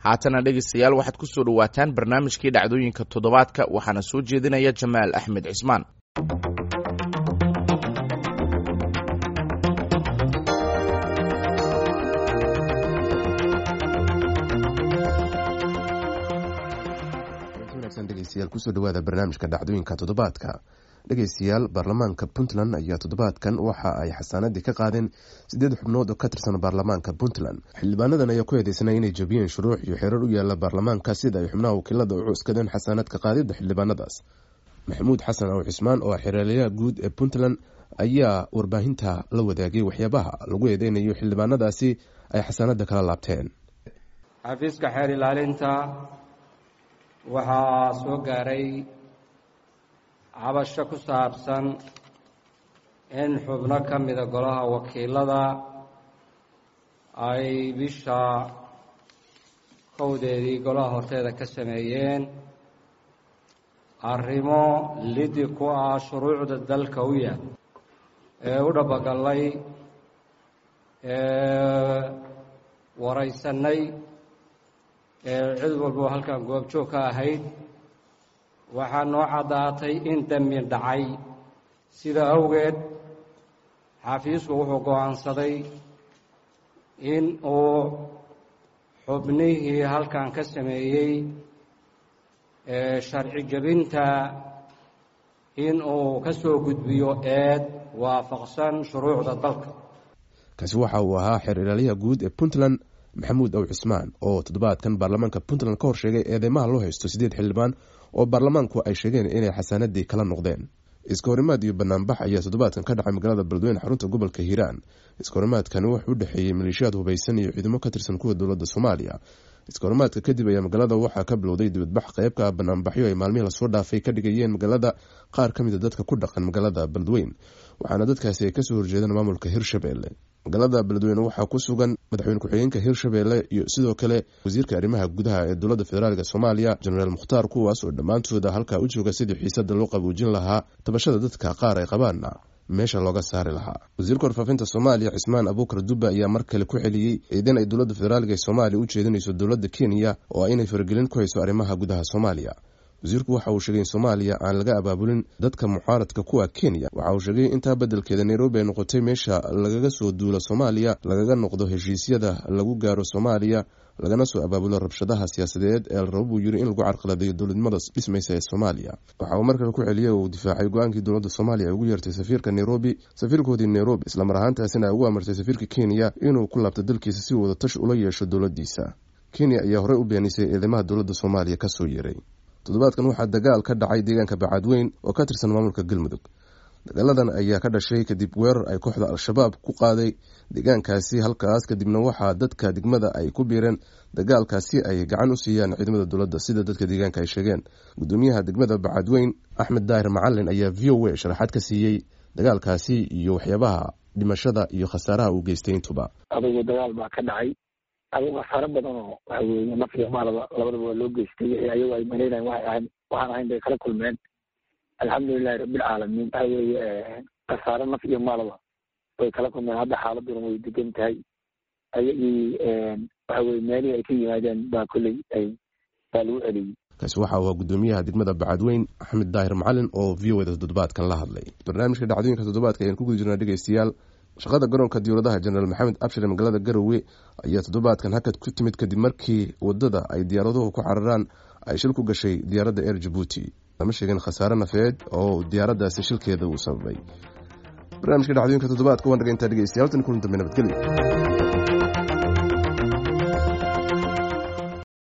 haatana dhegeystayaal waxaad ku soo dhowaataan barnaamijkii dhacdooyinka toddobaadka waxaana soo jeedinaya jamaal axmed cismaan dhegeystayaal kusoo dhawaada barnaamijka dhacdooyinka toddobaadka dhegeystayaal baarlamaanka puntland ayaa toddobaadkan waxa ay xasaanadii ka qaadeen sideed xubnood oo ka tirsan baarlamaanka puntland xildhibaanadan ayaa ku eedeysnay inay jabiyeen shuruuc iyo xeerar u yaala baarlamaanka sida ay xubnaha wakiilada u cuskadeen xasaanadka qaadida xildhibaanadaas maxamuud xasan aw cismaan oo xeeraliyaha guud ee puntland ayaa warbaahinta la wadaagay waxyaabaha lagu eedeynayo xildhibaanadaasi ay xasaanada kala laabteen xafiiska xeer ilaalinta waxaa soo gaaray cabasho ku saabsan in xubno ka mida golaha wakiilada ay bisha kowdeedii golaha horteeda ka sameeyeen arrimo lidi ku ah shuruucda dalka u yaal ee u dhabagallay ee waraysanay ee cid walbo halkan goobjoog ka ahayd waxaa noo caddaatay in dembi dhacay sida awgeed xafiisku wuxuu go-aansaday in uu xubnihii halkan ka sameeyey ee sharci jebinta in uu ka soo gudbiyo eed waafaqsan shuruucda dalka kaasi waxa uu ahaa xeer ilaaliyaha guud ee puntland maxamuud aw cismaan oo toddobaadkan baarlamaanka puntland ka hor sheegay eedeymaha loo haysto sideed xildhibaan oo baarlamaanku ay sheegeen inay xasaanadii kala noqdeen iska horimaad iyo banaanbax ayaa toddobaadkan ka dhacay magaalada beledweyne xarunta gobolka hiiraan iska horimaadkani wuxuu u dhexeeyey maleeshiyaad hubaysan iyo ciidamo ka tirsan kuwa dowladda soomaaliya iska horimaadka kadib ayaa magaalada waxaa ka bilowday dibadbax qeybka banaanbaxyo ay maalmihii lasoo dhaafay ka dhigayeen magaalada qaar ka mida dadka ku dhaqan magaalada beledweyne waxaana dadkaasi ay kasoo horjeedeen maamulka hirshabelle magaalada beledweyne waxaa ku sugan madaxweyne ku-xigeenka hirshabelle iyo sidoo kale wasiirka arrimaha gudaha ee dowladda federaalk soomaaliya jenaraal mukhtaar kuwaas oo dhammaantooda halkaa u jooga sidii xiisada loo qaboojin lahaa tabashada dadka qaar ay qabaanna meesha looga saari lahaa wasiirka warfaafinta soomaaliya cismaan abuukar dubba ayaa mar kale ku xeliyey eedan ay dowladda federaalk ee soomaaliya u jeedinayso dowladda kenya oo ah inay faragelin ku hayso arrimaha gudaha soomaaliya wasiirku waxa uu sheegay in soomaaliya aan laga abaabulin dadka mucaaradka kuwa kenya waxa uu sheegay intaa beddelkeeda nairobi ay noqotay meesha lagaga soo duulo soomaaliya lagaga noqdo heshiisyada lagu gaaro soomaaliya lagana soo abaabulo rabshadaha siyaasadeed ee la rabo buu yiri in lagu carqaladeeyo dowladnimada dhismaysa ee soomaaliya waxa uu markale ku celiyey oo uu difaacay go-aankii dowladda soomaaliya ay ugu yeertay safiirka nairobi safiirkoodii nairobi islamar ahaantaasina ay ugu amartay safiirka kenya inuu ku laabto dalkiisa si wada tash ula yeesho dowladdiisa kenya ayaa horey u beenisay eedeymaha dowladda soomaaliya kasoo yeeray toddobaadkan waxaa dagaal ka dhacay deegaanka bacadweyn oo ka tirsan maamulka galmudug dagaaladan ayaa ka dhashay kadib weerar ay kooxda al-shabaab ku qaaday deegaankaasi halkaas kadibna waxaa dadka degmada ay ku biireen dagaalkaasi ay gacan u siiyaan ciidamada dowladda sida dadka deegaanka ay sheegeen gudoomiyaha degmada bacadweyn axmed daahir macalin ayaa v o a sharaxaad ka siiyey dagaalkaasi iyo waxyaabaha dhimashada iyo khasaaraha uu geystay intuba adugu dagaal baa ka dhacay adigu khasaaro badan oo waxa weeye naf iyo maalaba labadaba waa loo geystay wixii ayagu ay malaynayan waxay ahayn waxaan ahayn bay kala kulmeen alxamdulilahi rabbilcaalamiin waxa weeye khasaaro naf iyo maalaba way kala kulmeen hadda xaaladuna way degan tahay ayagii waxa weye meelihii ay ka yimaadeen baa kolley ay baa lagu celiyey kaasi waxa uu gudoomiyaha degmada bacadweyn axmed daahir macalin oo v o da toddobaadkan la hadlay barnaamijka dhacdooyinka toddobaadka ayaan ku guda jirnaa dhegeystayaal shaqada garoonka diyuuradaha jenaraal maxamed abshir ee magaalada garowe ayaa toddobaadkan hakad ku timid kadib markii wadada ay diyaaraduhu ku cararaan ay shil ku gashay diyaaradda air jabuuti lama sheegin khasaare nafeed oo diyaaraddaasi shilkeeda uu sababay barnaamijka dhacdooyinka toddobaadka waan dhaga intaa dhegeystayaal tan kulan dambe nabadgelyo